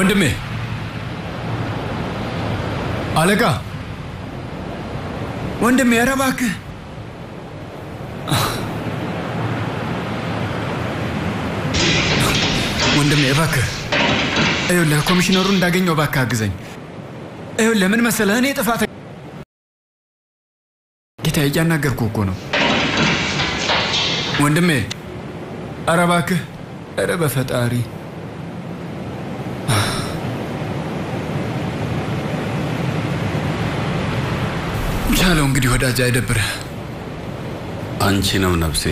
ወንድሜ አለቃ ወንድሜ፣ ኧረ እባክህ ወንድሜ እባክህ ይኸውልህ፣ ኮሚሽነሩን እንዳገኘው እባክህ አግዘኝ። ይኸውልህ ምን መሰለህ፣ እኔ ጥፋት ጌታዬ፣ እያናገርኩህ እኮ ነው ወንድሜ። ኧረ እባክህ፣ ኧረ በፈጣሪ ቻለው። እንግዲህ ወዳጅ አይደብርህ። አንቺንም ነፍሴ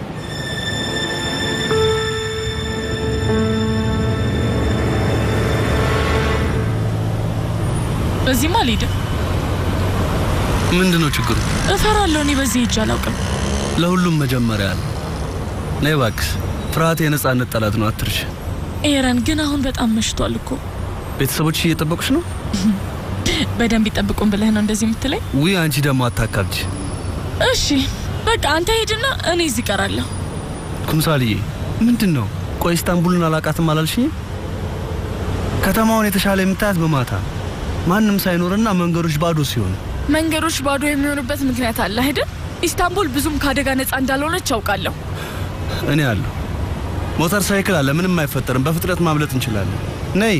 በዚህማ አልሄድም። ምንድን ነው ችግሩ? እፈራለሁ። እኔ በዚህ ሄጄ አላውቅም። ለሁሉም መጀመሪያ አለ። ነይ እባክሽ። ፍርሃት የነፃነት ጠላት ነው፣ አትርሽ። ኤረን ግን አሁን በጣም መሽቷል እኮ። ቤተሰቦች እየጠበቁሽ ነው? በደንብ ይጠብቁን ብለህ ነው እንደዚህ የምትለኝ? ውይ አንቺ ደግሞ አታካብጂ። እሺ በቃ አንተ ሄድና እኔ እዚህ እቀራለሁ። ኩምሳልዬ ምንድን ነው? ቆይ ኢስታንቡልን አላቃትም አላልሽኝም? ከተማውን የተሻለ የምታያት በማታ ማንም ሳይኖርና መንገዶች ባዶ ሲሆን መንገዶች ባዶ የሚሆኑበት ምክንያት አለ አይደል? ኢስታንቡል ብዙም ከአደጋ ነፃ እንዳልሆነች አውቃለሁ። እኔ አለሁ። ሞተር ሳይክል አለ፣ ምንም አይፈጠርም። በፍጥነት ማምለጥ እንችላለን። ነይ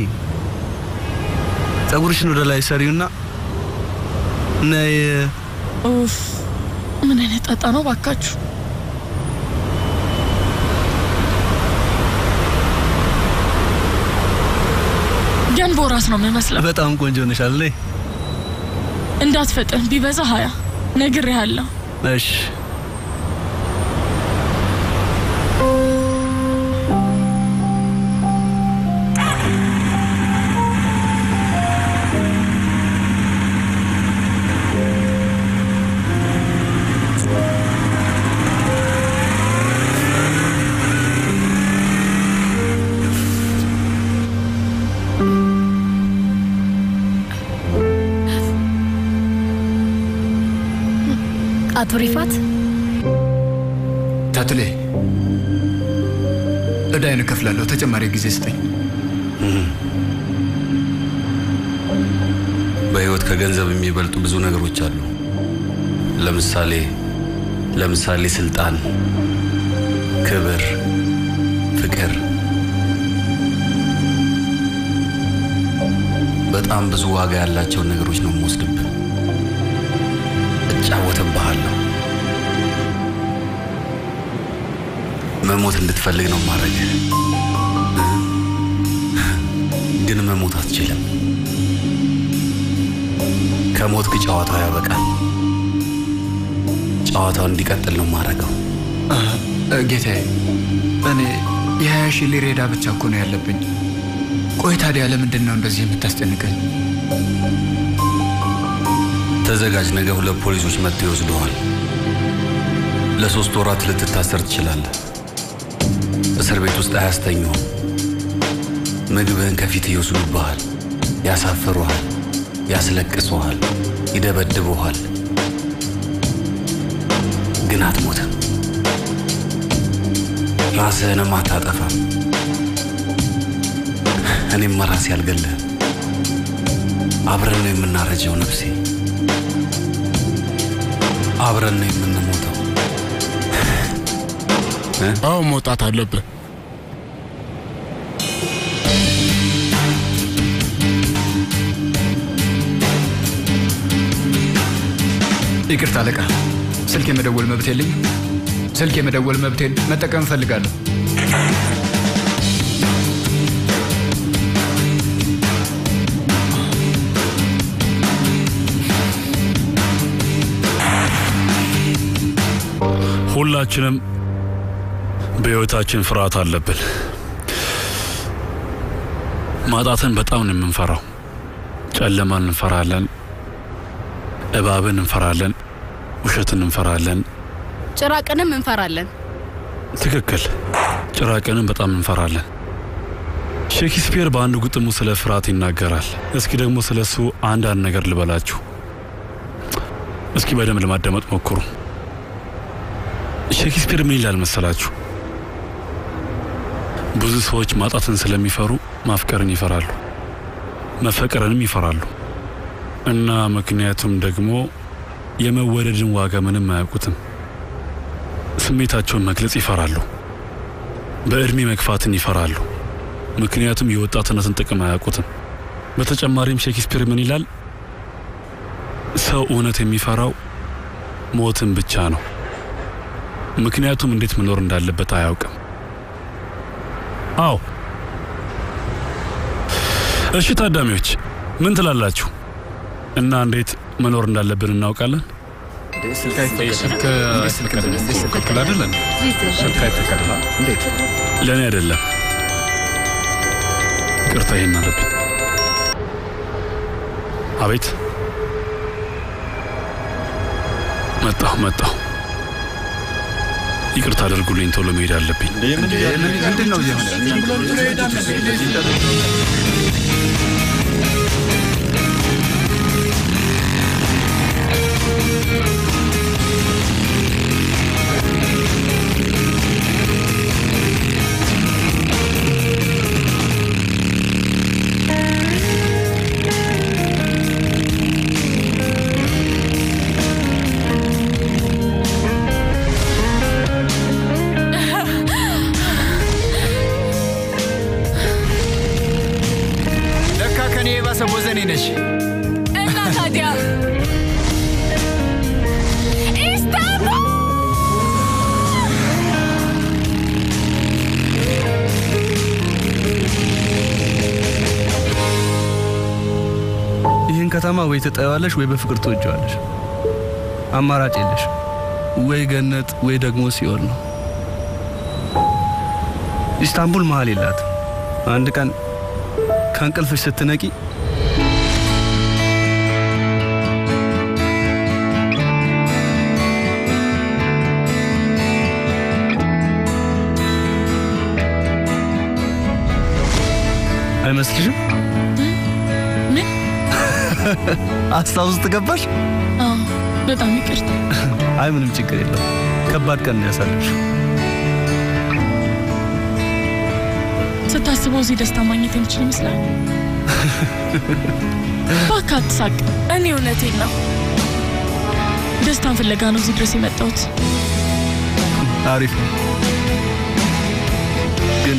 ጸጉርሽን ወደ ላይ ሰሪውና ነይ። ኡፍ ምን አይነት ጣጣ ነው ባካችሁ። ገንቦ ራስ ነው የምመስለው። በጣም ቆንጆ ነሻል። ነይ እንዳትፈጥን፣ ቢበዛ ሀያ ነግሬሃለሁ። እሺ አቶ ሪፋት ታትሌ እዳይን እከፍላለሁ። ተጨማሪ ጊዜ ስጠኝ። በህይወት ከገንዘብ የሚበልጡ ብዙ ነገሮች አሉ። ለምሳሌ ለምሳሌ ስልጣን፣ ክብር፣ ፍቅር። በጣም ብዙ ዋጋ ያላቸውን ነገሮች ነው የምወስድብህ። እጫወትብሃለሁ። መሞት እንድትፈልግ ነው ማድረግ፣ ግን መሞት አትችልም። ከሞትክ ጨዋታው ያበቃል። ጨዋታው እንዲቀጥል ነው ማድረገው። ጌታዬ፣ እኔ የሀያ ሺህ ሊሬ ዕዳ ብቻ እኮ ነው ያለብኝ። ቆይ ታዲያ ለምንድን ነው እንደዚህ የምታስጨንቀኝ? ተዘጋጅ፣ ነገ ሁለት ፖሊሶች መጥተው ይወስዱሃል። ለሶስት ወራት ልትታሰር ትችላለህ። እስር ቤት ውስጥ አያስተኙህም። ምግብህን ከፊት ይወስዱብሃል፣ ያሳፍሩሃል፣ ያስለቅሱሃል፣ ይደበድቡሃል። ግን አትሞትም፣ ራስህንም አታጠፋም። እኔም ራሴ አልገልህም። አብረን ነው የምናረጀው ነፍሴ፣ አብረን ነው የምንሞተው። አዎ መውጣት አለብህ። ይቅርታ አለቃ፣ ስልክ የመደወል መብት የለኝም። ስልክ የመደወል መብቴን መጠቀም እፈልጋለሁ። ሁላችንም በሕይወታችን ፍርሃት አለብን። ማጣትን በጣም ነው የምንፈራው። ጨለማን እንፈራለን፣ እባብን እንፈራለን፣ ውሸትን እንፈራለን። ጭራቅንም እንፈራለን። ትክክል፣ ጭራቅንም በጣም እንፈራለን። ሼክስፒር በአንድ ግጥሙ ስለ ፍርሃት ይናገራል። እስኪ ደግሞ ስለ እሱ አንዳንድ ነገር ልበላችሁ። እስኪ በደንብ ለማዳመጥ ሞክሩ። ሼክስፒር ምን ይላል መሰላችሁ? ብዙ ሰዎች ማጣትን ስለሚፈሩ ማፍቀርን ይፈራሉ። መፈቀርንም ይፈራሉ እና ምክንያቱም ደግሞ የመወደድን ዋጋ ምንም አያውቁትም። ስሜታቸውን መግለጽ ይፈራሉ። በዕድሜ መግፋትን ይፈራሉ። ምክንያቱም የወጣትነትን ጥቅም አያውቁትም። በተጨማሪም ሼክስፒር ምን ይላል? ሰው እውነት የሚፈራው ሞትን ብቻ ነው። ምክንያቱም እንዴት መኖር እንዳለበት አያውቅም። አዎ። እሺ ታዳሚዎች ምን ትላላችሁ? እና እንዴት መኖር እንዳለብን እናውቃለን? ለእኔ አይደለም። ይቅርታ፣ ይሄን አለብኝ። አቤት፣ መጣሁ መጣሁ። ይቅርታ አድርጉልኝ፣ ቶሎ መሄድ አለብኝ። ምንድን ነው እየሆነ ለካ ከኔ የባሰ ቦዘኔ ነሽ። እና ታዲያ ኢስታንቡል ይህን ከተማ ወይ ትጠይዋለሽ ወይ በፍቅር ትወጀዋለሽ። አማራጭ የለሽ። ወይ ገነት ወይ ደግሞ ሲኦል ነው። ኢስታንቡል መሀል የላትም። አንድ ቀን ከእንቅልፍሽ ስትነቂ አይመስልሽም? ምን? አስታውስ ትገባሽ? አዎ፣ በጣም ይቅርታ። አይ ምንም ችግር የለም። ከባድ ቀን ነው ያሳለፍሽው። ስታስበው እዚህ ደስታ ማግኘት የምችል ይመስላል። እባክህ አትሳቅ። እኔ እውነቴን ነው። ደስታን ፍለጋ ነው እዚህ ድረስ የመጣሁት። አሪፍ ነው። ግን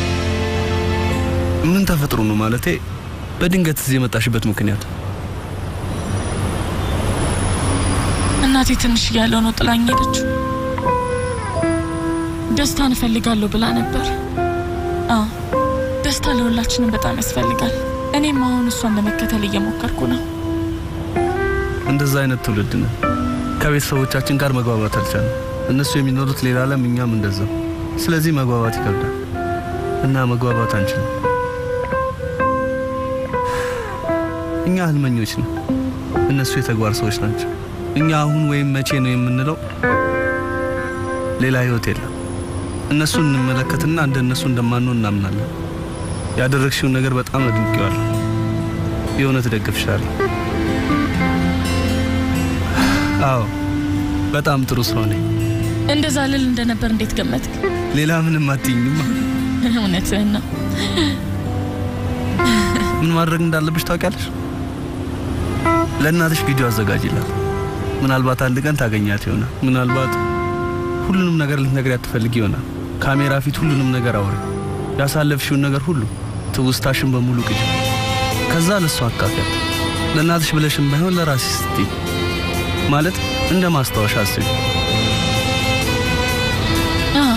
ምን ተፈጥሮ ነው ማለቴ በድንገት እዚህ የመጣሽበት ምክንያት? እናቴ ትንሽ እያለሁ ነው ጥላኝ ሄደችው። ደስታን እፈልጋለሁ ብላ ነበር። አዎ ደስታ ለሁላችንም በጣም ያስፈልጋል። እኔም አሁን እሷን ለመከተል እየሞከርኩ ነው። እንደዛ አይነት ትውልድ ነው። ከቤተሰቦቻችን ጋር መግባባት አልቻለም። እነሱ የሚኖሩት ሌላ ዓለም፣ እኛም እንደዛ። ስለዚህ መግባባት ይከብዳል እና መግባባት አንችልም። እኛ ህልመኞች ነው፣ እነሱ የተግባር ሰዎች ናቸው። እኛ አሁን ወይም መቼ ነው የምንለው ሌላ ህይወት የለም። እነሱን እንመለከትና እንደ እነሱ እንደማንሆን እናምናለን። ያደረግሽውን ነገር በጣም አድንቄዋለሁ። የእውነት እደግፍሻለሁ። አዎ በጣም ጥሩ ሰው ነኝ። እንደዛ ልል እንደነበር እንዴት ገመትክ? ሌላ ምንም አትይኝማ። እውነትህን ነው። ምን ማድረግ እንዳለብሽ ታውቂያለሽ? ለእናትሽ ቪዲዮ አዘጋጅላት። ምናልባት አንድ ቀን ታገኛት ይሆናል። ምናልባት ሁሉንም ነገር ልትነግሪያት ትፈልጊ ይሆናል። ካሜራ ፊት ሁሉንም ነገር አውሪ። ያሳለፍሽውን ነገር ሁሉ ትውስታሽን በሙሉ ቅጅ። ከዛ ለእሷ አካፊያት። ለእናትሽ ብለሽም ባይሆን ለራስሽ ስትይ ማለት እንደ ማስታወሻ አስቢ። አዎ፣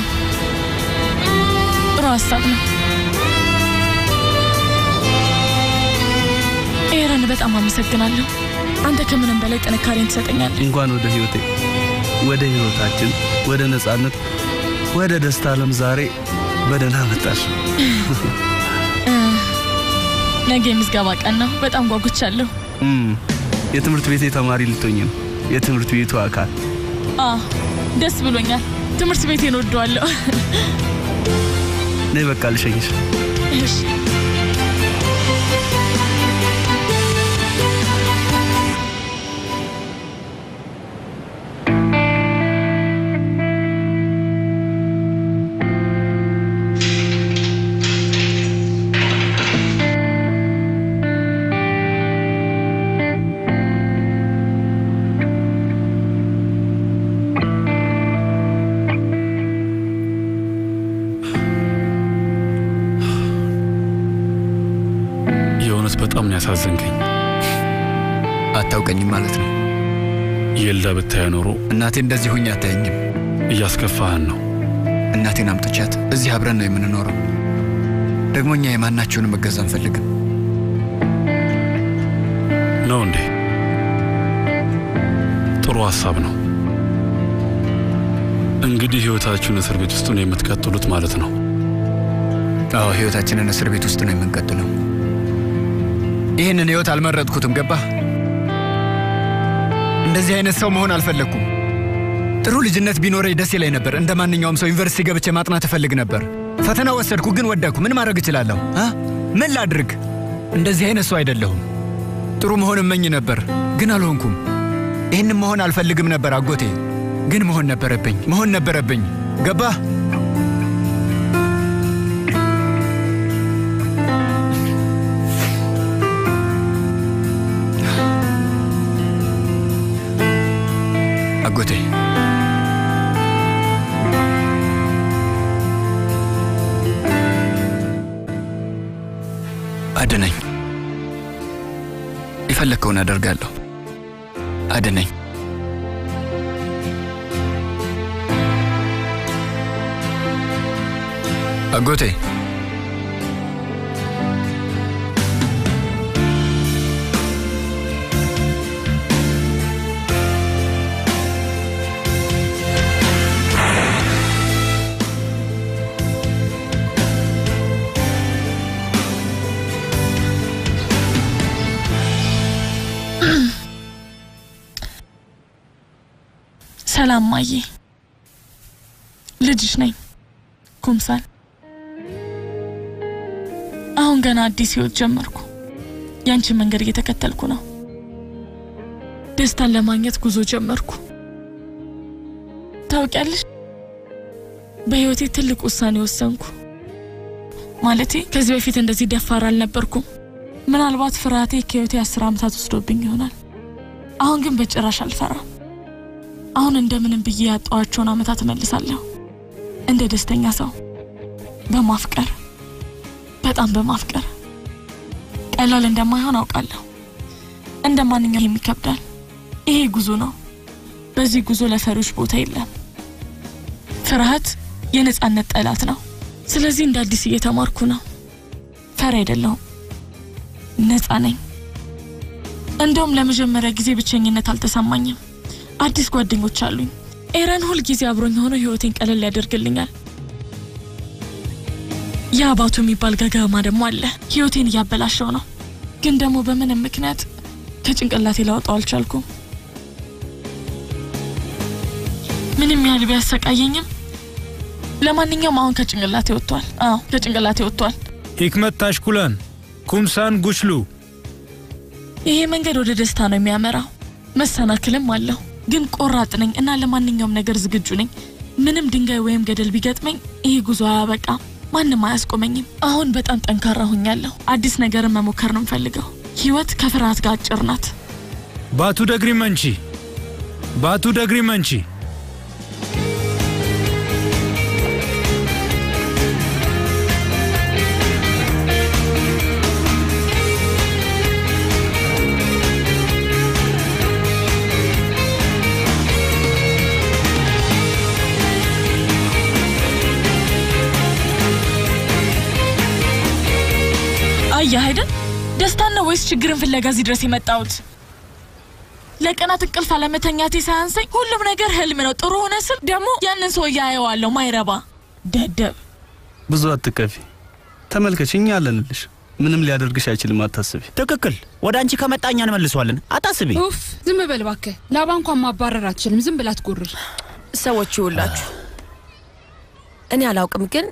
ጥሩ ሀሳብ ነው። ኤረን በጣም አመሰግናለሁ። አንተ ከምንም በላይ ጥንካሬን ትሰጠኛለህ። እንኳን ወደ ህይወቴ፣ ወደ ህይወታችን፣ ወደ ነጻነት፣ ወደ ደስታ ዓለም ዛሬ በደህና መጣሽ። እ፣ ነገ የምዝገባ ቀን ነው። በጣም ጓጉቻለሁ። እም፣ የትምህርት ቤቴ ተማሪ ልትሆኝ ነው። የትምህርት ቤቱ አካል አዎ፣ ደስ ብሎኛል። ትምህርት ቤቴን ወደዋለሁ። ነይ፣ በቃ ልሸኝሽ። እሺ ያሳዘንከኝ። አታውቀኝም ማለት ነው። የልዳ ብታየ ኖሮ እናቴ እንደዚህ ሁኝ አታየኝም። እያስከፋህን ነው። እናቴን አምጥቻት እዚህ አብረን ነው የምንኖረው። ደግሞ እኛ የማናቸውንም እገዛ አንፈልግም። ነው እንዴ? ጥሩ ሀሳብ ነው። እንግዲህ ህይወታችሁን እስር ቤት ውስጥ ነው የምትቀጥሉት ማለት ነው። አዎ ህይወታችንን እስር ቤት ውስጥ ነው የምንቀጥለው። ይህንን ህይወት አልመረጥኩትም። ገባህ? እንደዚህ አይነት ሰው መሆን አልፈለግኩም። ጥሩ ልጅነት ቢኖረኝ ደስ ይለኝ ነበር። እንደ ማንኛውም ሰው ዩኒቨርሲቲ ገብቼ ማጥናት እፈልግ ነበር። ፈተና ወሰድኩ፣ ግን ወደኩ። ምን ማድረግ እችላለሁ? አ? ምን ላድርግ? እንደዚህ አይነት ሰው አይደለሁም። ጥሩ መሆን እመኝ ነበር፣ ግን አልሆንኩም። ይህንም መሆን አልፈልግም ነበር አጎቴ፣ ግን መሆን ነበረብኝ። መሆን ነበረብኝ። ገባህ? አጎቴ አድነኝ። የፈለግከውን አደርጋለሁ። አድነኝ። አጎቴ ሰላም ማዬ፣ ልጅሽ ነኝ ኩምሳል። አሁን ገና አዲስ ህይወት ጀመርኩ። ያንቺን መንገድ እየተከተልኩ ነው። ደስታን ለማግኘት ጉዞ ጀመርኩ። ታውቂያለሽ፣ በህይወቴ ትልቅ ውሳኔ ወሰንኩ። ማለቴ ከዚህ በፊት እንደዚህ ደፋር አልነበርኩም። ምናልባት ፍርሃቴ ከህይወቴ አስር ዓመታት ወስዶብኝ ይሆናል። አሁን ግን በጭራሽ አልፈራም። አሁን እንደምንም ብዬ ያጣኋቸውን ዓመታት እመልሳለሁ። እንደ ደስተኛ ሰው በማፍቀር በጣም በማፍቀር ቀላል እንደማይሆን አውቃለሁ። እንደ ማንኛውም ይከብዳል። ይሄ ጉዞ ነው። በዚህ ጉዞ ለፈሪዎች ቦታ የለም። ፍርሃት የነጻነት ጠላት ነው። ስለዚህ እንደ አዲስ እየተማርኩ ነው። ፈሪ አይደለሁም፣ ነጻ ነኝ። እንደውም ለመጀመሪያ ጊዜ ብቸኝነት አልተሰማኝም። አዲስ ጓደኞች አሉኝ። ኤረን ሁል ጊዜ አብሮኝ ሆኖ ህይወቴን ቀለል ያደርግልኛል። የአባቱ የሚባል ገገማ ደግሞ አለ። ህይወቴን እያበላሸው ነው፣ ግን ደግሞ በምንም ምክንያት ከጭንቅላቴ ላወጣው አልቻልኩም። ምንም ያህል ቢያሰቃየኝም ለማንኛውም አሁን ከጭንቅላቴ ወጥቷል። አዎ ከጭንቅላቴ ወጥቷል። ሂክመት ታሽኩላን ኩምሳን ጉችሉ ይሄ መንገድ ወደ ደስታ ነው የሚያመራው። መሰናክልም አለው፣ ግን ቆራጥ ነኝ እና ለማንኛውም ነገር ዝግጁ ነኝ። ምንም ድንጋይ ወይም ገደል ቢገጥመኝ ይሄ ጉዞ አያበቃም፣ ማንም አያስቆመኝም። አሁን በጣም ጠንካራ ሆኛለሁ። አዲስ ነገርን መሞከር ነው የምፈልገው። ህይወት ከፍርሃት ጋር አጭር ናት። ባቱ ደግሪ መንቺ ባቱ ደግሪ መንቺ አየህ አይደል ደስታን ነው ወይስ ችግርን ፍለጋ እዚህ ድረስ የመጣሁት? ለቀናት እንቅልፍ አለመተኛቴ ሳያንሰኝ ሁሉም ነገር ህልም ነው። ጥሩ ሆነ ስል ደግሞ ያንን ሰው እያየዋለሁ። ማይረባ ደደብ። ብዙ አትከፊ። ተመልከች፣ እኛ አለንልሽ። ምንም ሊያደርግሽ አይችልም፣ አታስቢ። ትክክል። ወደ አንቺ ከመጣ እኛ እንመልሰዋለን። አታስቢ። ኡፍ ዝም በል እባክህ። ላባ እንኳን ማባረር አትችልም። ዝም ብላ ትጎርር። ሰዎች ይውላችሁ፣ እኔ አላውቅም፣ ግን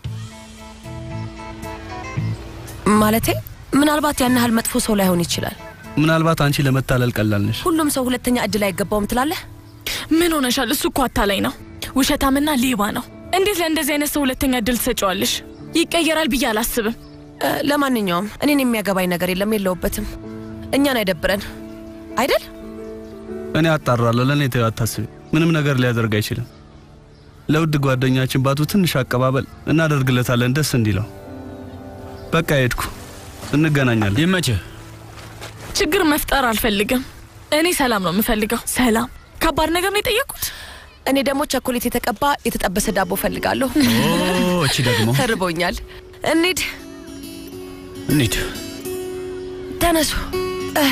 ማለቴ ምናልባት ያን ያህል መጥፎ ሰው ላይሆን ይችላል። ምናልባት አንቺ ለመታለል ቀላል ነሽ። ሁሉም ሰው ሁለተኛ እድል አይገባውም ትላለህ? ምን ሆነሻል? እሱ እኮ አታላይ ነው፣ ውሸታምና ሌባ ነው። እንዴት ለእንደዚህ አይነት ሰው ሁለተኛ እድል ትሰጪዋለሽ? ይቀየራል ብዬ አላስብም። እ፣ ለማንኛውም እኔን የሚያገባኝ ነገር የለም፣ የለውበትም። እኛን አይደብረን አይደል? እኔ አጣራለሁ። ለእኔ ተይው፣ አታስቢ። ምንም ነገር ሊያደርግ አይችልም። ለውድ ጓደኛችን ባቱ ትንሽ አቀባበል እናደርግለታለን፣ ደስ እንዲለው። በቃ ሄድኩ። እንገናኛለን። ይመችህ። ችግር መፍጠር አልፈልግም። እኔ ሰላም ነው የምፈልገው። ሰላም ከባድ ነገር ነው የጠየቁት። እኔ ደግሞ ቸኮሌት የተቀባ የተጠበሰ ዳቦ ፈልጋለሁ። እቺ ደግሞ ተርቦኛል። እንሂድ፣ እንሂድ። ተነሱ። እህ፣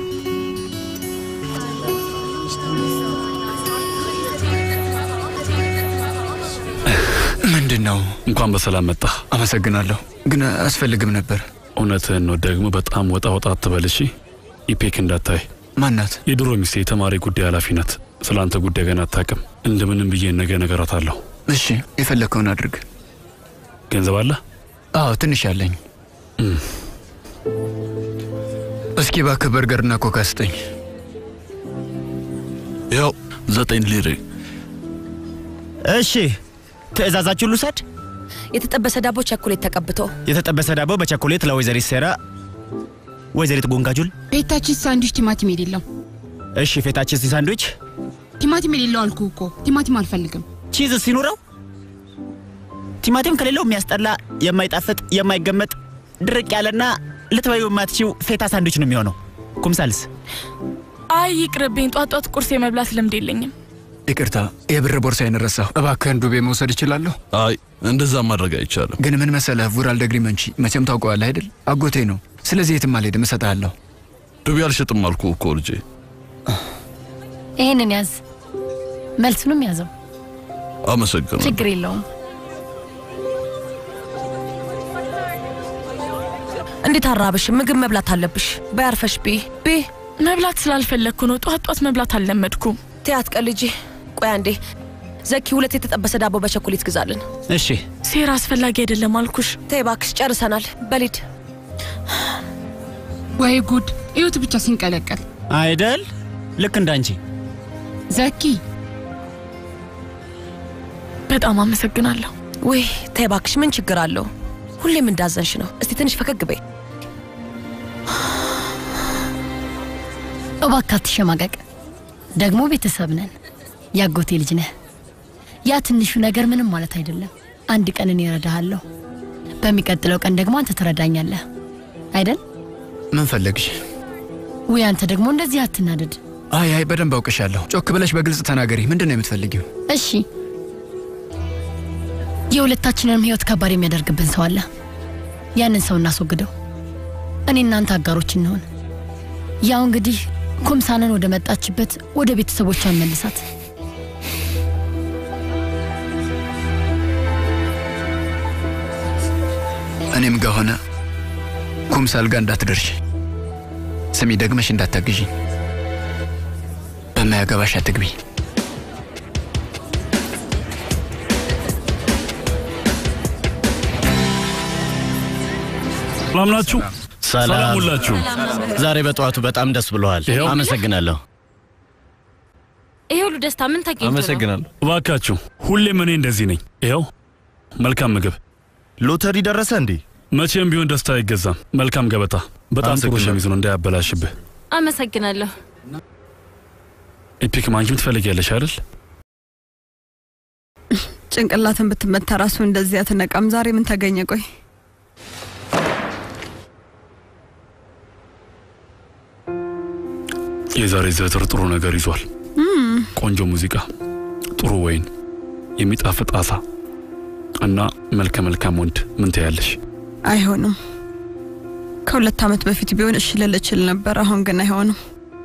ምንድን ነው? እንኳን በሰላም መጣ። አመሰግናለሁ፣ ግን አያስፈልግም ነበር። እውነትህን ነው። ደግሞ በጣም ወጣ ወጣ አትበል እሺ። ኢፔክ እንዳታይ ማናት? የድሮ ሚስቴ የተማሪ ጉዳይ ኃላፊ ናት። ስለ አንተ ጉዳይ ገና አታውቅም። እንደምንም ብዬ ነገ ነገራታለሁ። እሺ፣ የፈለግከውን አድርግ። ገንዘብ አለ? አዎ፣ ትንሽ አለኝ። እስኪ እባክህ በርገርና ኮካ ስጠኝ። ያው ዘጠኝ ሊሬ። እሺ ትእዛዛችሁን ልውሰድ። የተጠበሰ ዳቦ ቸኮሌት ተቀብቶ የተጠበሰ ዳቦ በቸኮሌት ለወይዘሪት ሴራ፣ ወይዘሪት ጎንጋጁል። ቤታችን ሳንድዊች ቲማቲም የሌለው እሺ ፌታችን ሳንድዊች ቲማቲም የሌለው አልኩ እኮ ቲማቲም አልፈልግም። ቺዝ ሲኖረው ቲማቲም ከሌለው የሚያስጠላ የማይጣፍጥ የማይገመጥ ድርቅ ያለና ልትበዩ የማትችው ፌታ ሳንድዊች ነው የሚሆነው። ኩምሳልስ አይ ይቅርብኝ፣ ጧት ጧት ቁርስ የመብላት ልምድ የለኝም። ይቅርታ፣ የብር ቦርሳዬን ረሳሁ። እባክህን ዱቤ መውሰድ እችላለሁ? አይ እንደዛ ማድረግ አይቻልም። ግን ምን መሰለህ ቡራል ደግሪ መንቺ መቼም ታውቀዋለህ አይደል? አጎቴ ነው። ስለዚህ የትም አልሄድም፣ እሰጥሃለሁ። ዱቤ አልሸጥም አልኩ እኮ ልጄ። ይህንን ያዝ፣ መልሱንም ያዘው። አመሰግናለሁ። ችግር የለውም። እንዴት አራብሽ? ምግብ መብላት አለብሽ። በያርፈሽ ቢ ቢ መብላት ስላልፈለግኩ ነው። ጧት ጧት መብላት አልለመድኩም። ትያት ቀልጂ። ቆይ አንዴ ዘኪ፣ ሁለት የተጠበሰ ዳቦ በቸኮሌት ግዛልን። እሺ ሴራ አስፈላጊ አይደለም አልኩሽ። ተይ እባክሽ፣ ጨርሰናል። በሊድ ወይ ጉድ! እዩት ብቻ ሲንቀለቀል አይደል? ልክ እንዳንቺ ዘኪ። በጣም አመሰግናለሁ። ውይ ተይ እባክሽ፣ ምን ችግር አለው? ሁሌም እንዳዘንሽ ነው። እስቲ ትንሽ ፈገግ በይ። እባክህ አትሸማቀቅ። ደግሞ ቤተሰብ ነን። ያጎቴ ልጅ ነህ። ያ ትንሹ ነገር ምንም ማለት አይደለም። አንድ ቀን እኔ እረዳሃለሁ፣ በሚቀጥለው ቀን ደግሞ አንተ ትረዳኛለህ አይደል? ምን ፈለግሽ? ውይ አንተ ደግሞ እንደዚህ አትናደድ። አይ አይ፣ በደንብ አውቅሻለሁ። ጮክ ብለሽ በግልጽ ተናገሪ። ምንድን ነው የምትፈልጊው? እሺ፣ የሁለታችንንም ህይወት ከባድ የሚያደርግብን ሰው አለ። ያንን ሰው እናስወግደው። እኔ እናንተ አጋሮች እንሆን። ያው እንግዲህ ኩምሳንን ወደ መጣችበት ወደ ቤተሰቦቿ መልሳት። እኔም ጋር ሆነ ኩምሳል ጋር እንዳትደርሽ። ስሚ፣ ደግመሽ እንዳታግዢኝ። በማያገባሽ አትግቢ። ሰላም ናችሁ? ሰላም ሁላችሁ። ዛሬ በጠዋቱ በጣም ደስ ብለዋል። ይኸው። አመሰግናለሁ። ይሄ ሁሉ ደስታ ምን ተገኝቶ ነው? እባካችሁ፣ ሁሌም እኔ እንደዚህ ነኝ። ይኸው መልካም ምግብ። ሎተሪ ደረሰ እንዴ? መቼም ቢሆን ደስታ አይገዛም። መልካም ገበታ። በጣም ጥሩ አመሰግናለሁ። ሸሚዝ ነው እንዳያበላሽብህ። አመሰግናለሁ። ኤፒክ ማንኪም ትፈልጊያለሽ አይደል? ጭንቅላትን ብትመታ ራሱ እንደዚህ አትነቃም። ዛሬ ምን ተገኘ? ቆይ የዛሬ ዘወትር ጥሩ ነገር ይዟል። እም፣ ቆንጆ ሙዚቃ፣ ጥሩ ወይን፣ የሚጣፍጥ አሳ እና መልከ መልካም ወንድ። ምን ትያለሽ? አይሆንም። ከሁለት ዓመት በፊት ቢሆን እሺ ልል እችል ነበር። አሁን ግን አይሆንም።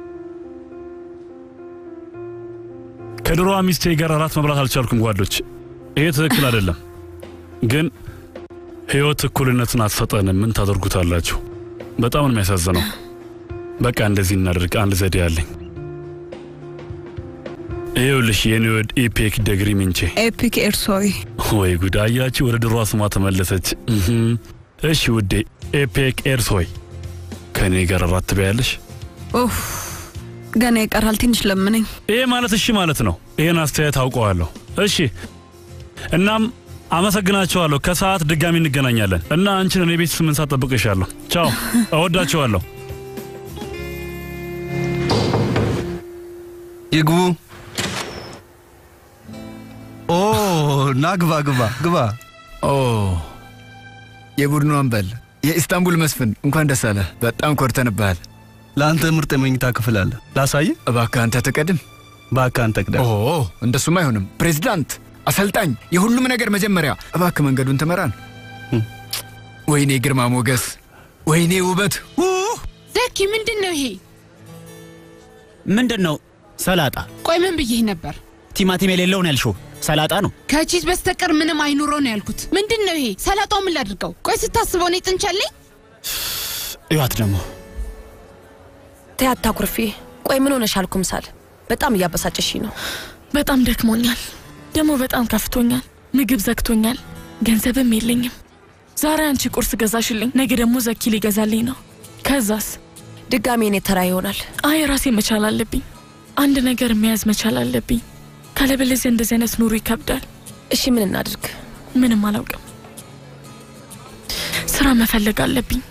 ከድሮዋ ሚስቴ ጋር እራት መብላት አልቻልኩም ጓዶች። ይሄ ትክክል አይደለም። ግን ህይወት እኩልነትን አትሰጠንም። ምን ታደርጉታላችሁ? በጣም ነው የሚያሳዝነው። በቃ እንደዚህ እናደርግ። አንድ ዘዴ አለኝ። ይኸውልሽ የኔ ወድ ኢፔክ ደግሪ ምንቼ። ኤፒክ ኤርሶይ ወይ ጉድ! አያችሁ፣ ወደ ድሮዋ ስሟ ተመለሰች። እህም። እሺ ውዴ ኤፔክ ኤርሶይ ከእኔ ጋር እራት ትበያለሽ? ኡፍ፣ ገና ይቀራል። ትንሽ ለምነኝ። ይሄ ማለት እሺ ማለት ነው። ይሄን አስተያየት አውቀዋለሁ። እሺ እናም አመሰግናቸዋለሁ። ከሰዓት ድጋሚ እንገናኛለን እና አንቺን እኔ ቤት ስምንት ሰዓት ጠብቅሻለሁ። ቻው፣ እወዳቸዋለሁ። ይግቡ። ኦ ና ግባ ግባ ግባ። ኦ የቡድኑ አምበል የኢስታንቡል መስፍን እንኳን ደስ አለ። በጣም ኮርተንብሃል። ለአንተ ምርጥ የመኝታ ክፍል አለ። ላሳየ? እባክህ አንተ ትቀድም። እባክህ አንተ ቅደም። ኦ እንደሱም አይሆንም። ፕሬዝዳንት፣ አሰልጣኝ፣ የሁሉም ነገር መጀመሪያ። እባክህ መንገዱን ትመራን። ወይኔ ግርማ ሞገስ፣ ወይኔ ውበት። ዘኪ ምንድን ነው ይሄ? ምንድን ነው? ሰላጣ። ቆይ ምን ብዬህ ነበር? ቲማቲም የሌለው ነው ያልሽው? ሰላጣ ነው። ከቺዝ በስተቀር ምንም አይኑረው ነው ያልኩት። ምንድን ነው ይሄ? ሰላጣው ምን ላድርገው? ቆይ ስታስበው እኔ ጥንቻለኝ። እዩት ደግሞ ተይ አታኩርፊ። ቆይ ምን ሆነሻል ኩምሳል? በጣም እያበሳጨሽ ነው። በጣም ደክሞኛል፣ ደግሞ በጣም ከፍቶኛል። ምግብ ዘግቶኛል፣ ገንዘብም የለኝም። ዛሬ አንቺ ቁርስ ገዛሽልኝ፣ ነገ ደግሞ ዘኪ ሊገዛልኝ ነው። ከዛስ ድጋሜ እኔ ተራ ይሆናል። አይ ራሴ መቻል አለብኝ። አንድ ነገር መያዝ መቻል አለብኝ። ካለበለዚያ እንደዚህ አይነት ኑሮ ይከብዳል። እሺ ምን እናድርግ? ምንም አላውቅም። ስራ መፈለግ አለብኝ።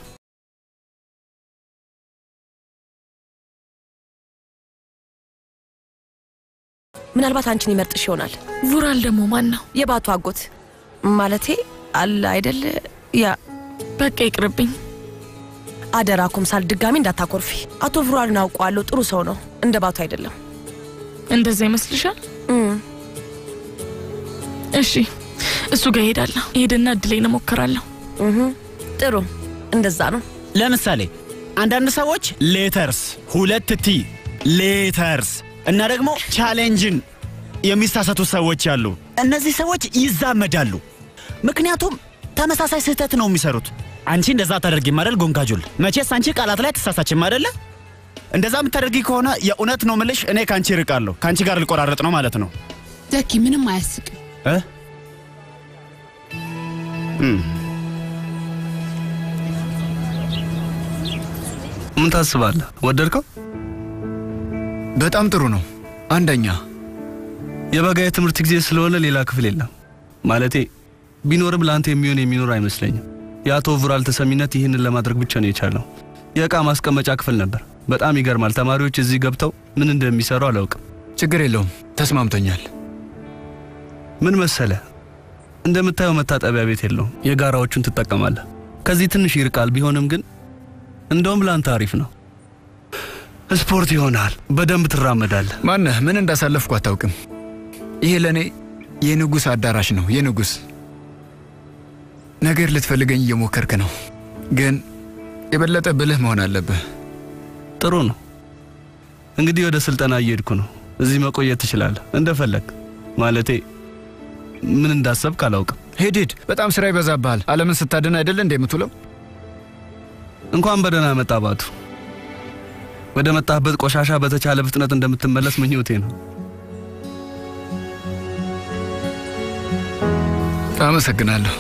ምናልባት አንቺን ይመርጥሽ ይሆናል። ቡራል ደግሞ ማን ነው? የባቱ አጎት ማለቴ አለ አይደል? ያ በቃ ይቅርብኝ። አደራ ኩምሳል፣ ድጋሚ እንዳታኮርፊ። አቶ ቡራልን አውቀዋለሁ፣ ጥሩ ሰው ነው። እንደ ባቱ አይደለም። እንደዛ ይመስልሻል? እሺ እሱ ጋር እሄዳለሁ። እሄድና እድሌን እሞክራለሁ። ጥሩ፣ እንደዛ ነው። ለምሳሌ አንዳንድ ሰዎች ሌተርስ ሁለት ቲ ሌተርስ እና ደግሞ ቻሌንጅን የሚሳሳቱ ሰዎች አሉ። እነዚህ ሰዎች ይዛመዳሉ፣ ምክንያቱም ተመሳሳይ ስህተት ነው የሚሰሩት። አንቺ እንደዛ አታደርጊም አይደል ጎንጋጁል? መቼስ አንቺ ቃላት ላይ ትሳሳችም አይደለ? እንደዛ የምታደርጊ ከሆነ የእውነት ነው ምልሽ፣ እኔ ከአንቺ ርቃለሁ። ከአንቺ ጋር ልቆራረጥ ነው ማለት ነው። ዘኪ ምንም አያስቅም። እ? እም፣ ምን ታስባለህ? ወደድከው? በጣም ጥሩ ነው። አንደኛ የበጋ የትምህርት ጊዜ ስለሆነ ሌላ ክፍል የለም። ማለቴ ቢኖርም ለአንተ የሚሆን የሚኖር አይመስለኝም። የአቶ ቡራል ተሰሚነት ይህንን ለማድረግ ብቻ ነው የቻለው። የእቃ ማስቀመጫ ክፍል ነበር። በጣም ይገርማል። ተማሪዎች እዚህ ገብተው ምን እንደሚሰሩ አላውቅም። ችግር የለውም፣ ተስማምቶኛል። ምን መሰለ፣ እንደምታየው መታጠቢያ ቤት የለውም። የጋራዎቹን ትጠቀማለህ። ከዚህ ትንሽ ይርቃል። ቢሆንም ግን እንደውም ለአንተ አሪፍ ነው። ስፖርት ይሆናል። በደንብ ትራመዳለህ። ማነህ? ምን እንዳሳለፍኩ አታውቅም። ይሄ ለእኔ የንጉሥ አዳራሽ ነው። የንጉሥ ነገር ልትፈልገኝ እየሞከርክ ነው፣ ግን የበለጠ ብልህ መሆን አለብህ። ጥሩ ነው። እንግዲህ ወደ ስልጠና እየሄድኩ ነው። እዚህ መቆየት ትችላለህ እንደፈለግ። ማለቴ ምን እንዳሰብክ አላውቅም። ሂድ ሂድ። በጣም ስራ ይበዛብሃል። ዓለምን ስታድን አይደለ እንደ የምትውለው? እንኳን በደህና መጣ ባቱ። ወደ መጣህበት ቆሻሻ በተቻለ ፍጥነት እንደምትመለስ ምኞቴ ነው። አመሰግናለሁ።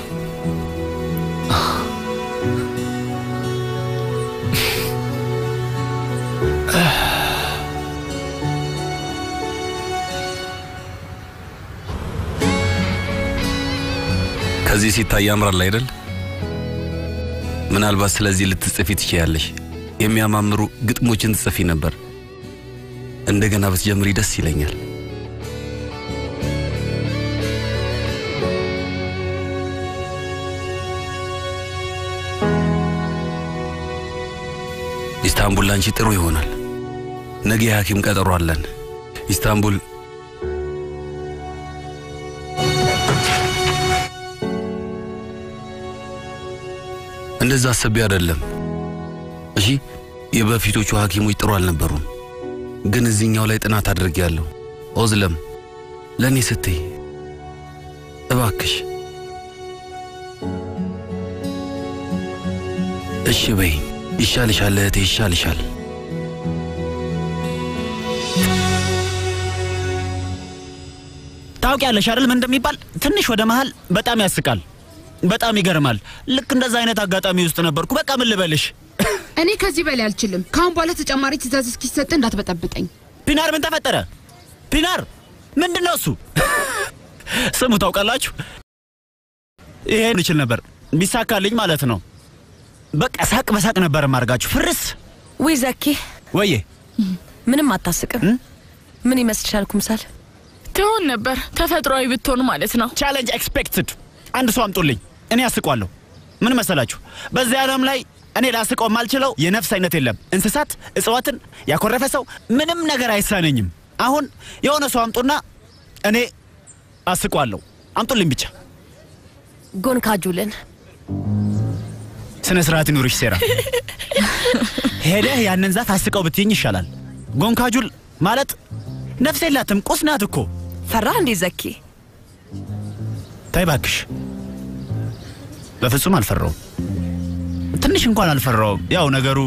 ከዚህ ሲታይ ያምራል አይደል? ምናልባት ስለዚህ ልትጽፊ ትችያለሽ። የሚያማምሩ ግጥሞችን ትጽፊ ነበር። እንደገና ብትጀምሪ ደስ ይለኛል። ኢስታንቡል ላንቺ ጥሩ ይሆናል። ነገ የሐኪም ቀጠሮ አለን። ኢስታንቡል እንደዛ አስቤ አይደለም። እሺ የበፊቶቹ ሐኪሞች ጥሩ አልነበሩም፣ ግን እዚህኛው ላይ ጥናት አድርጌያለሁ። ኦዝለም ለእኔ ስትይ እባክሽ እሺ በይ። ይሻልሻል እህቴ፣ ይሻልሻል። ታውቂያለሽ አይደል ምን እንደሚባል? ትንሽ ወደ መሃል በጣም ያስቃል፣ በጣም ይገርማል። ልክ እንደዛ አይነት አጋጣሚ ውስጥ ነበርኩ። በቃ ምን ልበልሽ? እኔ ከዚህ በላይ አልችልም። ከአሁን በኋላ ተጨማሪ ትእዛዝ እስኪሰጥ እንዳትበጠብጠኝ። ፒናር ምን ተፈጠረ? ፒናር ምንድን ነው እሱ? ስሙ ታውቃላችሁ፣ ይሄን ይችል ነበር ቢሳካልኝ ማለት ነው። በቃ ሳቅ በሳቅ ነበር ማርጋችሁ ፍርስ። ውይ ዘኪ፣ ወዬ ምንም አታስቅም። ምን ይመስልሻል ኩምሳል? ትሆን ነበር ተፈጥሯዊ ብትሆን ማለት ነው። ቻሌንጅ ኤክስፔክትድ። አንድ ሰው አምጡልኝ፣ እኔ አስቋለሁ። ምን መሰላችሁ፣ በዚህ ዓለም ላይ እኔ ላስቀው የማልችለው የነፍስ አይነት የለም። እንስሳት፣ እጽዋትን፣ ያኮረፈ ሰው ምንም ነገር አይሳነኝም። አሁን የሆነ ሰው አምጡና እኔ አስቋለሁ። አምጡልኝ ብቻ። ጎንካጁልን ስነ ስርዓት ይኑርሽ ሴራ። ሄደህ ያንን ዛፍ አስቀው ብትይኝ ይሻላል። ጎንካጁል ማለት ነፍስ የላትም ቁስ ናት እኮ። ፈራህ እንዴ ዘኪ? ተይ እባክሽ። በፍጹም አልፈራውም። ትንሽ እንኳን አልፈራውም። ያው ነገሩ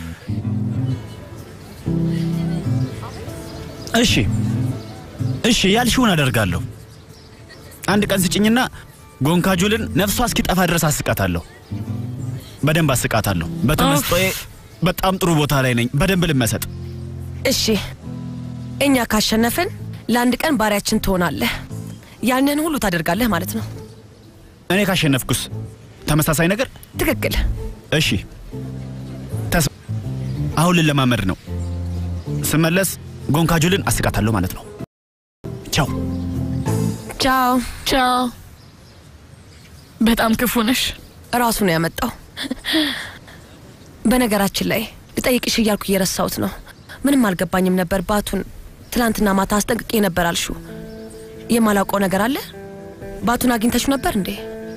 እሺ እሺ ያልሽውን አደርጋለሁ። አንድ ቀን ስጭኝና ጎንካጁልን ነፍሷ እስኪጠፋ ድረስ አስቃታለሁ። በደንብ አስቃታለሁ። በተመስጦዬ በጣም ጥሩ ቦታ ላይ ነኝ። በደንብ ልመሰጥ። እሺ እኛ ካሸነፍን ለአንድ ቀን ባሪያችን ትሆናለህ። ያንን ሁሉ ታደርጋለህ ማለት ነው። እኔ ካሸነፍኩስ ተመሳሳይ ነገር? ትክክል። እሺ ተስ አሁን ልለማመድ ነው። ስመለስ ጎንካጁልን አስቃታለሁ ማለት ነው። ቻው ቻው ቻው። በጣም ክፉ ነሽ። ራሱ ነው ያመጣው። በነገራችን ላይ ልጠይቅሽ እያልኩ እየረሳሁት ነው። ምንም አልገባኝም ነበር። ባቱን ትላንትና ማታ አስጠንቅቄ ነበር አልሹ። የማላውቀው ነገር አለ? ባቱን አግኝተሽ ነበር እንዴ?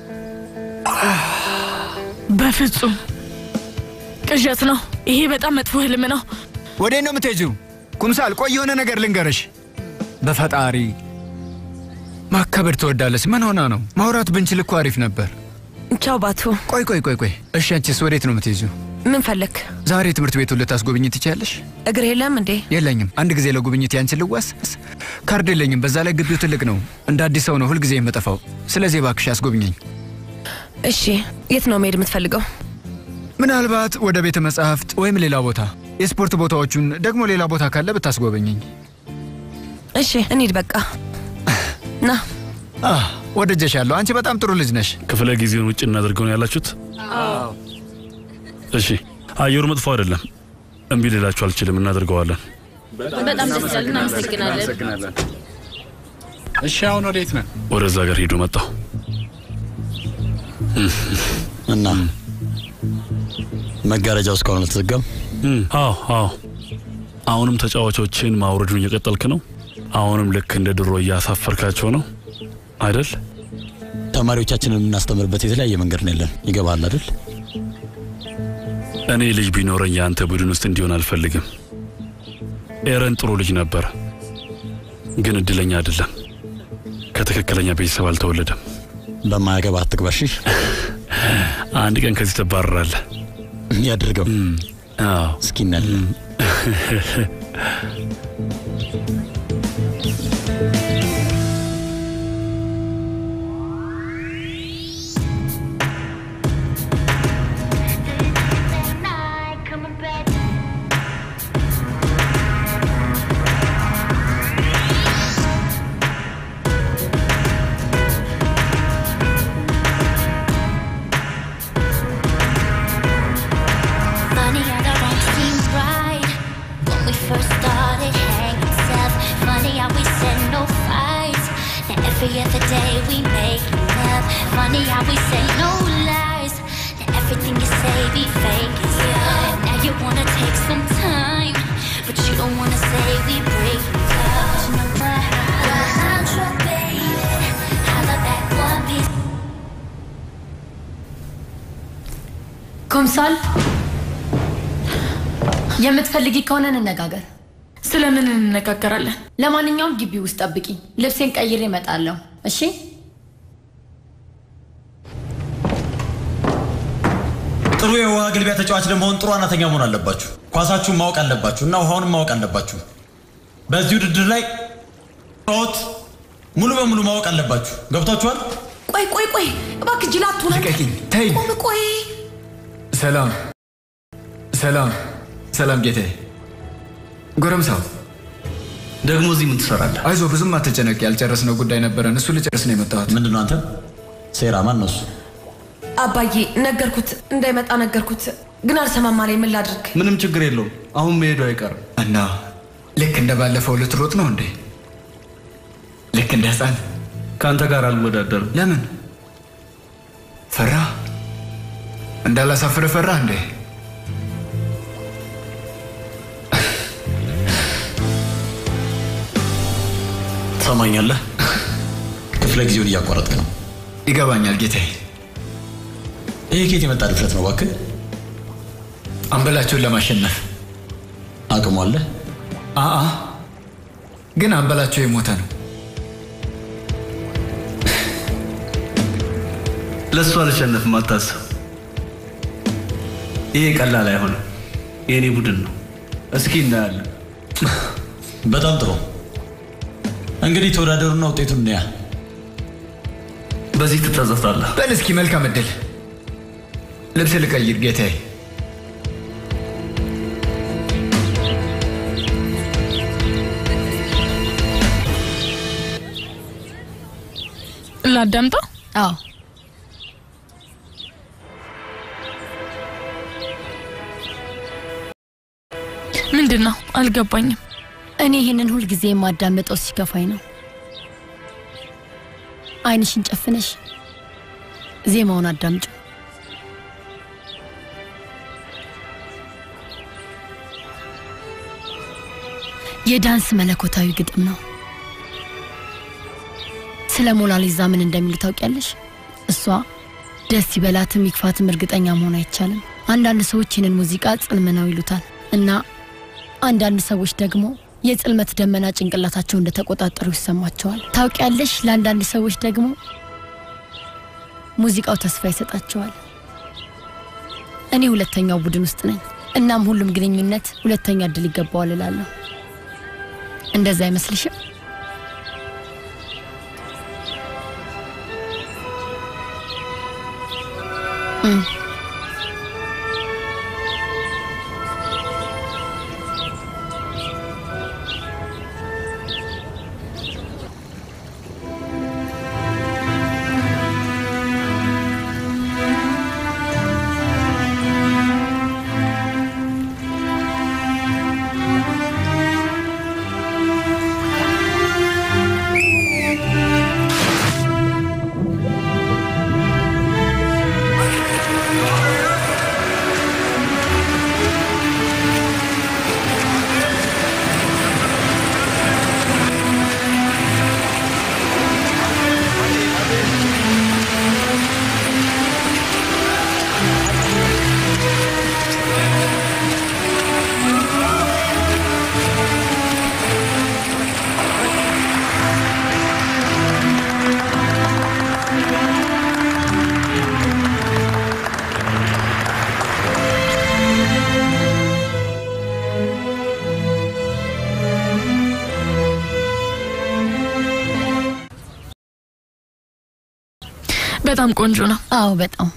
በፍጹም ቅዠት ነው። ይሄ በጣም መጥፎ ህልም ነው። ወዴት ነው የምትሄጂው? ኩምሳል፣ ቆይ የሆነ ነገር ልንገርሽ። በፈጣሪ ማከበር ትወዳለች። ምን ሆና ነው? ማውራት ብንችል እኮ አሪፍ ነበር። ቻው ባቱ። ቆይ ቆይ ቆይ ቆይ። እሺ አንቺስ ወዴት ነው የምትሄጂው? ምን ፈለክ? ዛሬ ትምህርት ቤቱን ልታስጎብኝ ትችያለሽ? እግር የለም እንዴ? የለኝም። አንድ ጊዜ ለጉብኝት ያንቺን ልዋስ ካርድ የለኝም። በዛ ላይ ግቢው ትልቅ ነው። እንደ አዲስ ሰው ነው ሁልጊዜ የምጠፋው። ስለዚህ እባክሽ አስጎብኘኝ። እሺ፣ የት ነው መሄድ የምትፈልገው? ምናልባት ወደ ቤተ መጻሕፍት ወይም ሌላ ቦታ፣ የስፖርት ቦታዎቹን ደግሞ ሌላ ቦታ ካለ ብታስጎበኘኝ። እሺ፣ እንሂድ በቃ ና። ወደጀሻለሁ። አንቺ በጣም ጥሩ ልጅ ነሽ። ክፍለ ጊዜውን ውጭ እናደርገው ነው ያላችሁት? እሺ፣ አየሩ መጥፎ አይደለም። እምቢ ልላችሁ አልችልም። እናደርገዋለን። በጣም ደስ ይላል። እናመሰግናለን። እሺ፣ አሁን ወዴት ነን? ወደዛ ጋር ሂዱ። መጣሁ እና መጋረጃው እስካሁን አልተዘጋም? አዎ አዎ። አሁንም ተጫዋቾችን ማውረዱን እየቀጠልክ ነው? አሁንም ልክ እንደ ድሮ እያሳፈርካቸው ነው አይደል? ተማሪዎቻችንን የምናስተምርበት የተለያየ መንገድ ነው ያለን። ይገባሃል አይደል? እኔ ልጅ ቢኖረኝ የአንተ ቡድን ውስጥ እንዲሆን አልፈልግም። ኤረን ጥሩ ልጅ ነበር፣ ግን እድለኛ አይደለም። ከትክክለኛ ቤተሰብ አልተወለደም። በማያገባ አትግባሽ። አንድ ቀን ከዚህ ትባረራለህ። ያድርገው። እስኪ እናያለን። Funny how the wrong seems right when we first started hanging tough. Funny how we said no fights. Now every other day we make love. Funny how we say no lies. Now everything you say be fake. Yeah. Now you wanna take some time, but you don't wanna say we break up. You know what? I'm your baby. Holla back one piece. ኮምሳል የምትፈልጊ ከሆነ እንነጋገር። ስለምን እንነጋገራለን? ለማንኛውም ግቢ ውስጥ ጠብቂ፣ ልብሴን ቀይሬ እመጣለሁ። እሺ? ጥሩ የውሃ ግልቢያ ተጫዋች ለመሆን ጥሩ ዋናተኛ መሆን አለባችሁ። ኳሳችሁን ማወቅ አለባችሁ እና ውሃውንም ማወቅ አለባችሁ። በዚህ ውድድር ላይ ሮት ሙሉ በሙሉ ማወቅ አለባችሁ። ገብቷችኋል? ቆይ ቆይ ቆይ እባክህ ጅላቱ ልቀቂኝ፣ ተይኝ። ቆም ቆይ ሰላም ሰላም ሰላም ጌታዬ። ጎረምሳው ደግሞ እዚህ ምን ትሰራለህ? አይዞ ብዙም አትጨነቅ። ያልጨረስነው ጉዳይ ነበረን። እሱ ልጨርስ ነው የመጣሁት። ምንድን ነው አንተ? ሴራ ማን ነው እሱ? አባዬ ነገርኩት፣ እንዳይመጣ ነገርኩት፣ ግን አልሰማም አለኝ። ምን ላድርግ? ምንም ችግር የለውም። አሁን መሄዱ አይቀርም። እና ልክ እንደ ባለፈው ልትሮጥ ነው እንዴ? ልክ እንደ ህፃን ከአንተ ጋር አልወዳደርም። ለምን ፈራ? እንዳላሳፍር ፈራ እንዴ? ትሰማኛለህ? ክፍለ ጊዜውን እያቋረጥክ ነው። ይገባኛል ጌታዬ። ይሄ ኬት የመጣ ድፍረት ነው እባክህ? አንበላቸውን ለማሸነፍ አቅሙ አለ? አአ ግን አንበላቸው የሞተ ነው። ለእሱ አልሸነፍም፣ አታስብ። ይሄ ቀላል አይሆንም። የእኔ ቡድን ነው። እስኪ እናያለን። በጣም ጥሩ። እንግዲህ ተወዳደሩና ውጤቱን እንያ። በዚህ ትጸጸታለህ። በል እስኪ መልካም እድል። ልብስ ልቀይር ጌታዬ። ላዳምጠው? አዎ ምንድን ነው አልገባኝም። እኔ ይህንን ሁልጊዜ የማዳምጠው ሲከፋኝ ነው። አይንሽን ጨፍነሽ ዜማውን አዳምጩ። የዳንስ መለኮታዊ ግጥም ነው። ስለ ሞናሊዛ ምን እንደሚሉ ታውቂያለሽ? እሷ ደስ ይበላትም ይክፋትም እርግጠኛ መሆን አይቻልም። አንዳንድ ሰዎች ይህንን ሙዚቃ ጽልም ነው ይሉታል እና አንዳንድ ሰዎች ደግሞ የጽልመት ደመና ጭንቅላታቸው እንደተቆጣጠሩ ይሰማቸዋል። ታውቂያለሽ፣ ለአንዳንድ ሰዎች ደግሞ ሙዚቃው ተስፋ ይሰጣቸዋል። እኔ ሁለተኛው ቡድን ውስጥ ነኝ። እናም ሁሉም ግንኙነት ሁለተኛ እድል ይገባዋል እላለሁ። እንደዛ አይመስልሽም? እም። በጣም ቆንጆ ነው። አዎ በጣም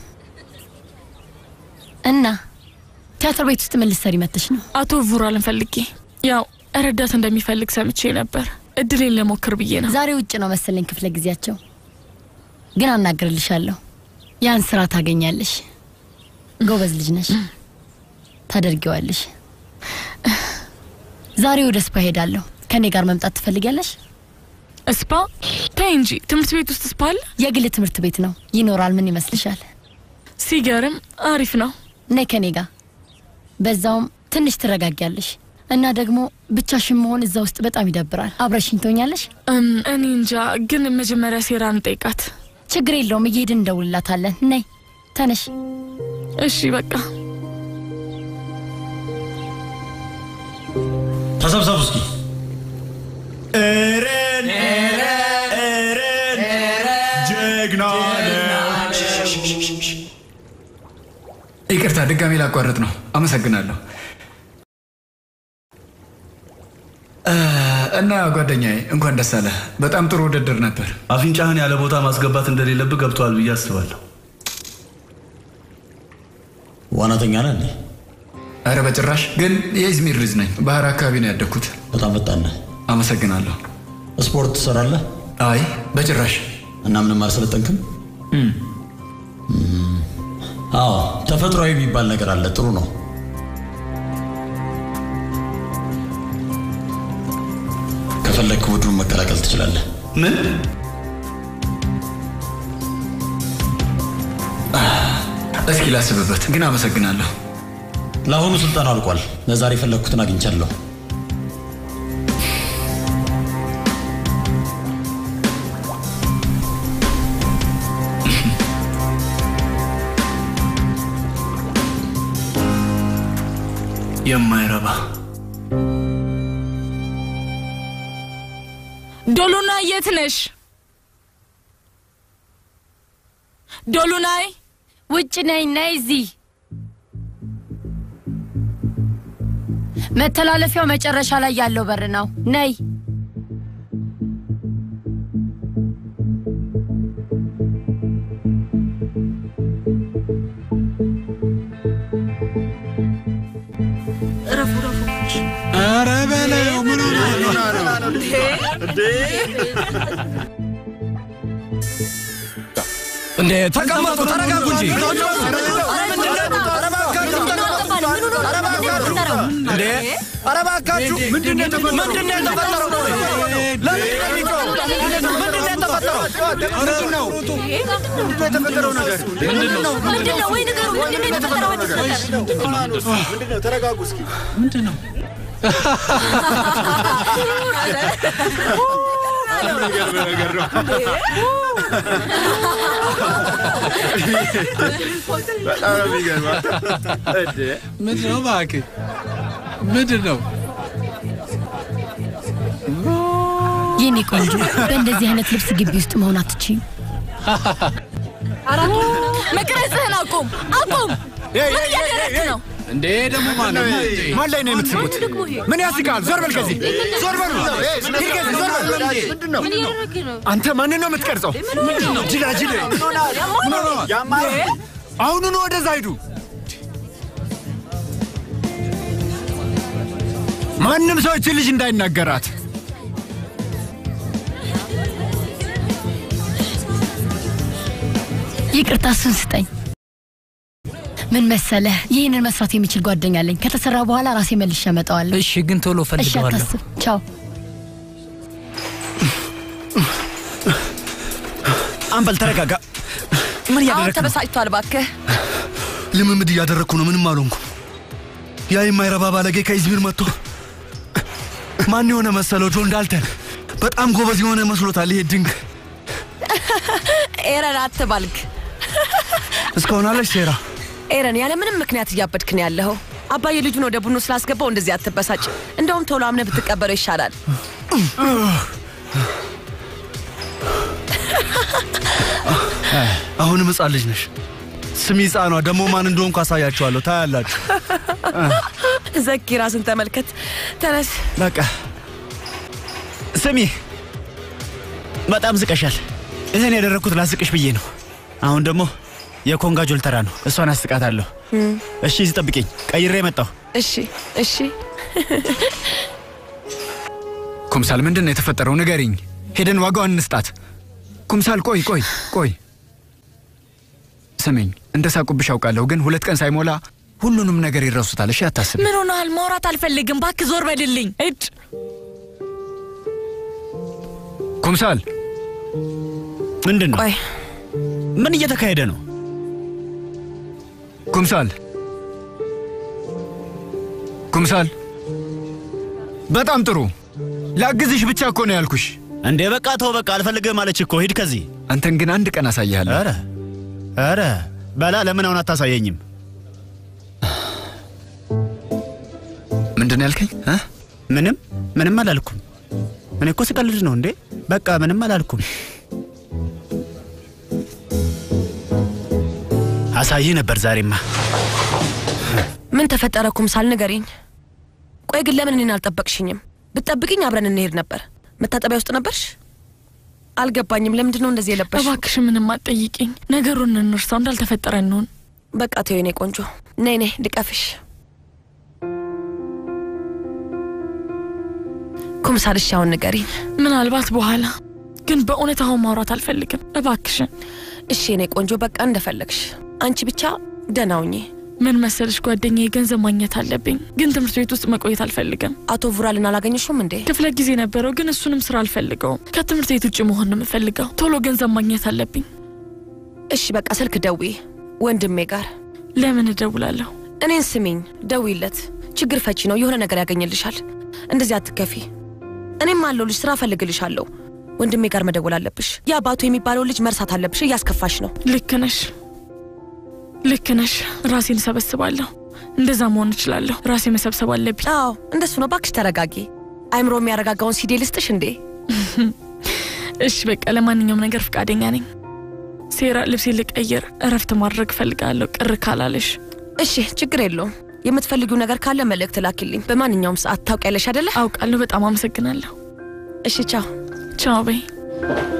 እና ቲያትር ቤት ውስጥ ምን ልትሰሪ መጥተሽ ነው? አቶ ቡራልን ፈልጌ ያው ረዳት እንደሚፈልግ ሰምቼ ነበር። እድሌን ለሞክር ብዬ ነው። ዛሬ ውጭ ነው መሰለኝ ክፍለ ጊዜያቸው፣ ግን አናግርልሻለሁ። ያን ስራ ታገኛለሽ። ጎበዝ ልጅ ነሽ፣ ታደርጊዋለሽ። ዛሬ ወደ ስፓ ሄዳለሁ። ከኔ ጋር መምጣት ትፈልጊያለሽ? ስፓ? ተይ እንጂ ትምህርት ቤት ውስጥ ስፓ አለ? የግል ትምህርት ቤት ነው፣ ይኖራል። ምን ይመስልሻል? ሲገርም አሪፍ ነው። ነይ ከኔ ጋር። በዛውም ትንሽ ትረጋጊያለሽ እና ደግሞ ብቻሽን መሆን እዛ ውስጥ በጣም ይደብራል። አብረሽኝ ትሆኛለሽ? እኔ እንጃ፣ ግን መጀመሪያ ሴራ እንጠይቃት። ችግር የለውም፣ እየሄድን እንደውልላታለን። ነይ ተነሽ። እሺ በቃ ተሰብሰቡ እስኪ። እረን እረን ጀግና ይቅርታ ድጋሜ ላቋረጥ ነው። አመሰግናለሁ። እ፣ እና ጓደኛዬ እንኳን ደስ አለህ። በጣም ጥሩ ውድድር ነበር። አፍንጫህን ያለ ቦታ ማስገባት እንደሌለብህ ገብተዋል ብዬ አስባለሁ። ዋናተኛ ነህ እንዴ? አረ በጭራሽ ግን የኢዝሚር ልጅ ነኝ። ባህር አካባቢ ነው ያደግኩት። በጣም ፈጣን ነህ። አመሰግናለሁ። ስፖርት ትሰራለህ? አይ በጭራሽ። እና ምንም አልሰለጠንክም? እም፣ አዎ ተፈጥሯዊ የሚባል ነገር አለ። ጥሩ ነው። ከፈለግክ ቡድኑን መቀላቀል ትችላለህ። ምን? እስኪ ላስብበት፣ ግን አመሰግናለሁ። ለአሁኑ ስልጠና አልቋል። ለዛሬ የፈለግኩትን አግኝቻለሁ። የማይረባ ዶሉናይ የት ነሽ? ዶሉናይ ውጭ ነኝ። ነይ እዚህ። መተላለፊያው መጨረሻ ላይ ያለው በር ነው። ነይ። ኧረ በለው ምን ሆነ እንዴ ተቀመጡ፣ ተረጋጉ እንጂ እንዴ! ኧረ እባካችሁ ምንድን ነው የተፈጠረው? ምንድን ነው የተፈጠረው? ቆይ ለምንድን ነው የሚጮኸው? ምንድን ነው የተፈጠረው? ምንድን ነው የተፈጠረው ነገር? ምንድን ነው? ምንድን ነው? ወይ ንገሩ፣ ምንድን ነው የተፈጠረው? ምንድን ነው? ተረጋጉ እስኪ። ምንድን ነው? በጣም ነው የሚገርመው። እንዴ! ምንድን ነው እባክህ? ምንድን ነው? የኔ ቆንጆ፣ በእንደዚህ አይነት ልብስ ግቢ ውስጥ መሆን አትችይም። መቅረጽህን አቁም፣ አቁም! ምን እያደረግክ ነው? እንዴ ደግሞ ማን ነው? ማን ላይ ነው የምትስቡት? ምን ያስቃል? ዞር በል ከዚህ ዞር በሉ! ሂድ ከዚህ ዞር በል! ምን እያደረግህ ነው? አንተ ማንን ነው የምትቀርጸው? ጅላጅል! አሁኑኑ ወደዛ ሂዱ! ማንም ሰው ይህችን ልጅ እንዳይናገራት። ይቅርታ፣ እሱን ስጠኝ። ምን መሰለህ፣ ይህንን መስራት የሚችል ጓደኛ አለኝ። ከተሰራ በኋላ ራሴ መልሼ አመጣዋለሁ። እሺ፣ ግን ቶሎ እሺ፣ ፈልገዋለሁ። አታስብ። ቻው። አንበል ተረጋጋ። ምን አሁን እያደረግክ ነው? ተበሳጭቷል። እባክህ ልምምድ እያደረግኩ ነው። ምንም አልሆንኩም። ያ የማይረባ ባለጌ ከኢዝሚር መጥቶ ማን የሆነ መሰለው? ጆን ዳልተን በጣም ጎበዝ የሆነ መስሎታል። ይሄ ድንግ ኤረን አትባልግ። እስካሁን አለች ሴራ። ኤረን ያለ ምንም ምክንያት እያበድክ ነው ያለኸው። አባዬ ልጁን ወደ ቡድኑ ስላስገባው እንደዚህ አትበሳጭ። እንደውም ቶሎ አምነህ ብትቀበለው ይሻላል። አሁንም ሕፃን ልጅ ነሽ። ስሚ ሕፃኗ ደግሞ ማን እንደሆንኩ አሳያችኋለሁ። ታያላችሁ። ዘኪ ራስን ተመልከት። ተነስ። በቃ ስሚ፣ በጣም ዝቀሻል። ይህን ያደረግኩት ላስቅሽ ብዬ ነው። አሁን ደግሞ የኮንጋ ጆል ተራ ነው። እሷን አስቃታለሁ። እሺ፣ እዚህ ጠብቂኝ፣ ቀይሬ መጣሁ። እሺ፣ እሺ። ኩምሳል፣ ምንድን ነው የተፈጠረው? ንገሪኝ። ሄደን ዋጋዋን እንስጣት። ኩምሳል፣ ቆይ ቆይ ቆይ፣ ስሚኝ፣ እንደ ሳቁብሽ አውቃለሁ፣ ግን ሁለት ቀን ሳይሞላ ሁሉንም ነገር ይረሱታል። እሺ፣ አታስቢ። ምን ሆነሃል? ማውራት አልፈልግም። እባክህ ዞር በልልኝ። እጭ ኩምሳል፣ ምንድን ነው? ምን እየተካሄደ ነው? ኩምሳል፣ ኩምሳል፣ በጣም ጥሩ። ላግዝሽ ብቻ እኮ ነው ያልኩሽ። እንዴ በቃ ተው፣ በቃ አልፈልግህም አለች እኮ። ሂድ ከዚህ። አንተን ግን አንድ ቀን አሳይሃለሁ። ኧረ ኧረ በላ፣ ለምን አሁን አታሳየኝም? ምንድን ነው ያልከኝ? ምንም ምንም አላልኩም። እኔ እኮ ስቀልድ ነው እንዴ። በቃ ምንም አላልኩም። አሳይህ ነበር ዛሬማ። ምን ተፈጠረ? ኩምሳል ንገሪኝ። ቆይ ግን ለምን እኔን አልጠበቅሽኝም? ብትጠብቅኝ አብረን እንሄድ ነበር። መታጠቢያ ውስጥ ነበርሽ? አልገባኝም። ለምንድን ነው እንደዚህ የለበሽ? እባክሽ ምንም አትጠይቂኝ። ነገሩን እንርሳው፣ እንዳልተፈጠረ እንሆን። በቃ ተይው የኔ ቆንጆ። ነይ ነይ ልቀፍሽ። ኩምሳል እሺ አሁን ንገሪኝ። ምናልባት በኋላ ግን በእውነት አሁን ማውራት አልፈልግም። እባክሽን። እሺ የኔ ቆንጆ በቃ እንደፈለግሽ። አንቺ ብቻ ደህና ሁኚ። ምን መሰልሽ ጓደኛዬ፣ ገንዘብ ማግኘት አለብኝ፣ ግን ትምህርት ቤት ውስጥ መቆየት አልፈልግም። አቶ ቡራልን አላገኘሽም እንዴ? ክፍለ ጊዜ ነበረው፣ ግን እሱንም ስራ አልፈልገውም። ከትምህርት ቤት ውጭ መሆን ነው የምፈልገው። ቶሎ ገንዘብ ማግኘት አለብኝ። እሺ በቃ ስልክ ደዊ ወንድሜ ጋር። ለምን እደውላለሁ? እኔን ስሚኝ፣ ደዊለት። ችግር ፈቺ ነው፣ የሆነ ነገር ያገኝልሻል። እንደዚህ አትከፊ። እኔም አለሁልሽ፣ ስራ እፈልግልሻለሁ። ወንድሜ ጋር መደወል አለብሽ። ያ ባቱ የሚባለው ልጅ መርሳት አለብሽ፣ እያስከፋሽ ነው። ልክ ነሽ፣ ልክ ነሽ። ራሴን እሰበስባለሁ። እንደዛ መሆን እችላለሁ። ራሴ መሰብሰብ አለብኝ። አዎ እንደሱ ነው። ባክሽ ተረጋጊ። አይምሮ የሚያረጋጋውን ሲዲ ልስጥሽ እንዴ? እሺ በቃ ለማንኛውም ነገር ፈቃደኛ ነኝ። ሴራ ልብሴ ልቀይር፣ እረፍት ማድረግ እፈልጋለሁ። ቅር ካላለሽ እሺ፣ ችግር የለውም። የምትፈልጊው ነገር ካለ መልእክት ላኪልኝ። በማንኛውም ሰዓት ታውቂያለሽ አይደለ? አውቃለሁ። በጣም አመሰግናለሁ። እሺ፣ ቻው ቻው በይ።